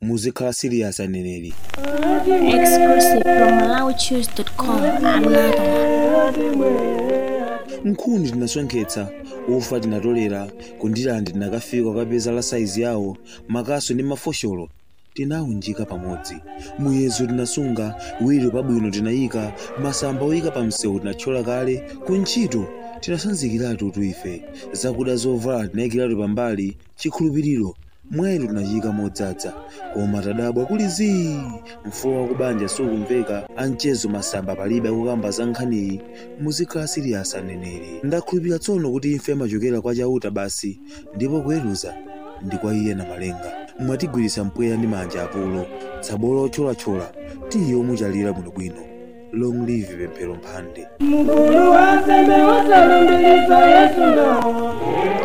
muzikhala sirias aneneri Exclusive from MalawiChoose.com. Another one. nkhuni tinasonkhetsa ufa tinatolera kundilandi tinakafika kapeza la saizi yawo makaso ndi mafosholo tinawunjika pamodzi muyezo tinasunga wiro pabwino tinayika masamba oyika pa msewu tinathyola kale ku ntchito tinasanzikiratu tuife zakuda zovala tinayikiratu pambali chikhulupiriro mweru tinachika modzaza koma tadabwa kuli zii mfuwa wakubanja sukumveka amchezo masamba palibe akukamba za nkhaniyi muzikhala siriyasi aneneri ndakhulupirira tsono kuti imfe amachokera kwa chauta basi ndipo kuweruza ndi kwa iye na malenga mwatigwiritsa mpweya ndi manja apulo tsabolo othyolathyola tiye omuchalira bwinobwino long live pemphero mphande mkulu wa seme usalumbilisa yesu no